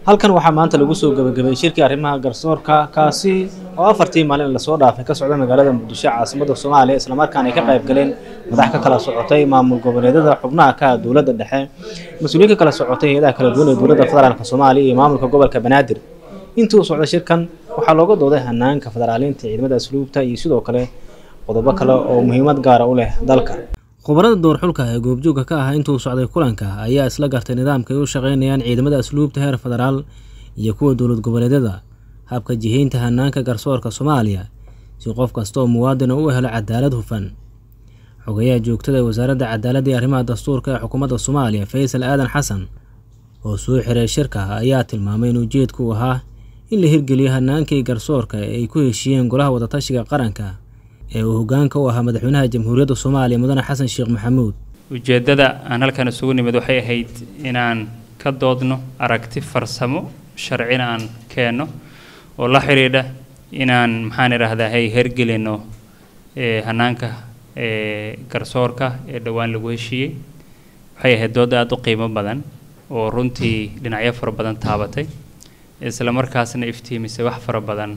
halkan waxaa maanta lagu soo gabagabeeyey shirkii arrimaha garsoorka kaasi oo afartii maalin lasoo dhaafay ka socda magaalada muqdisho caasimada soomaaliya islamarkaana ay ka qayb galeen madax ka kala socotay maamul goboleedyada xubnaha ka dowladda dhexe mas-uuliyiin ka kala socotay hay-adaha kala duwan ee dowladda federaalk soomaaliya iyo maamulka gobolka banaadir intii uu socday shirkan waxaa looga dooday hanaanka federaaliinta ciidamada asluubta iyo sidoo kale qodobo kale oo muhiimad gaara u leh dalka khubarada doorxulka ee goobjoogka ka ah intuu socday kulanka ayaa isla gartay nidaamka ay u shaqeynayaan ciidamada asluubta heer federaal iyo kuwa dowlad goboleedyada habka jihaynta hanaanka garsoorka soomaaliya si qof kasta oo muwaadina u helo cadaalad hufan xogayaha joogtada ee wasaaradda cadaaladda iyo arrimaha dastuurka ee xukuumadda soomaaliya faysal aadan xasan oo soo xiray shirka ayaa tilmaamay in ujeedku uu ahaa in la hirgeliyo hanaankii garsoorka ee ay ku heshiiyeen golaha wadatashiga qaranka ee uu hoggaanka u ahaa madaxweynaha jamhuuriyadda soomaaliya mudane xasan sheekh maxamuud ujeeddada aan halkan isugu nimid waxay ahayd inaan ka doodno aragti farsamo sharcina aan keenno oo la xidhiidha inaan maxaan idhaahdaa hay hergelino hanaanka garsoorka ee dhowaan lagu heshiiyey waxay ahayd dood aada u qiimo badan oo runtii dhinacyo fara badan taabatay isla markaasna iftiimisay wax fara badan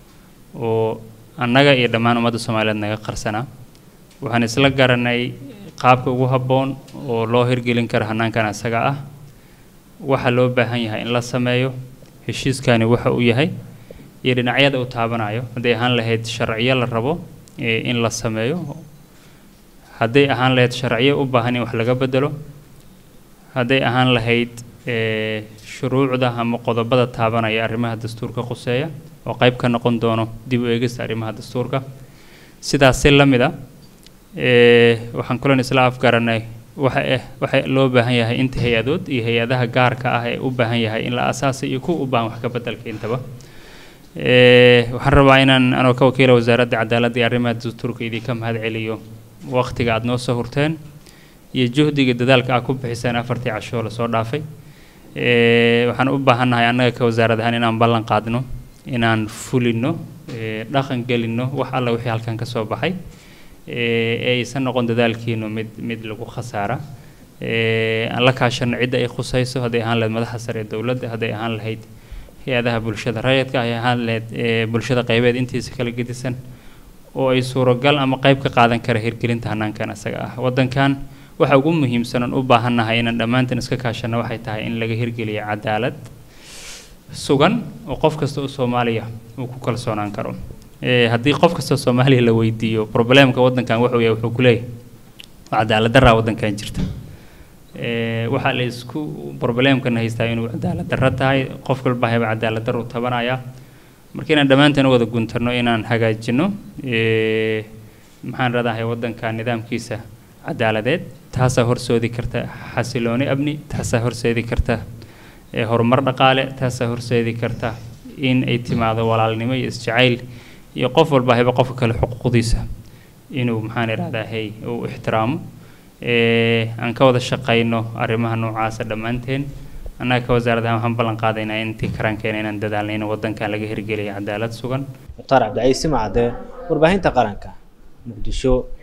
oo annaga iyo dhammaan ummadda soomaaliyeed naga qarsanaa waxaan isla garanay qaabka ugu habboon oo loo hirgelin karo hanaankan asaga ah waxa loo baahan yahay in la sameeyo heshiiskani waxa uu yahay iyo dhinacyada uu taabanayo hadday ahaan lahayd sharciyo la rabo in la sameeyo hadday ahaan lahayd sharciyo u baahan in wax laga bedelo hadday ahaan lahayd shuruucda ama qodobada taabanaya arrimaha dastuurka quseeya oo qayb ka noqon doono dib u eegista arrimaha dastuurka sidaas si la mid a waxaan kulan isla afgaranay waxa eh waxa loo baahan yahay inta hay-adood iyo hay-adaha gaarka ah ee u baahan yahay in la asaasay iyo kuwa u baahan wax ka bedelka intaba waxaan rabaa inaan anoo ka wakiila wasaaradda cadaaladda iyo arrimaha dastuurka idinka mahad celiyo waqtiga aada noo soo hurteen iyo juhdiga dadaalka aad ku bixiseen afartii cashoo lasoo dhaafay waxaan u baahannahay annaga ka wasaarad ahaan inaan ballan qaadno inaan fulino dhaqan gelino wax alla wixii halkan ka soo baxay ee aysan noqon dadaalkiinu mid mid lagu khasaara aan la kaashano cidda ay khusayso hadday ahaan lahayd madaxa sare ee dowladda hadday ahaan lahayd hay-adaha bulshada rayidka ay ahaan lahayd bulshada qaybeed intiisa kala gedisan oo ay suuragal ama qayb ka qaadan kara hirgelinta hanaankan isaga ah waddankan waxa ugu muhiimsan oon u baahannahay inaan dhammaantan iska kaashano waxay tahay in laga hirgeliyo cadaalad sugan oo qof kasta oo soomaaliya uu ku kalsoonaan karo haddii qof kasta oo soomaaliya la weydiiyo problemka waddankan wuxuu yahay wuxuu ku leeyahay cadaalad daraa waddankan jirta waxaa la isku problemkana haystaa inuu cadaalad darro tahay qof walba hayba cadaalad darru tabanaya marka inaan dhammaantan u wada guntarno inaan hagaajino maxaan radahay waddanka nidaamkiisa cadaaladeed taasaa horsoodi karta xasilooni amni taasaa horseedi karta horumar dhaqaale taasaa horseedi karta in ay timaado walaalnimo iyo isjacayl iyo qof walba hayba qofka kale xuquuqdiisa inuu maxaan idhahdaa hey uu ixtiraamo aan ka wada shaqayno arrimaha noocaasa dhammaanteen annaga ka wasaaradahan waxaan ballan qaadaynaa intii karankeena inaan dadaalna in waddankan laga hirgeliyo cadaalad sugan mukhtaar cabdicaiis simacade warbaahinta qaranka muqdisho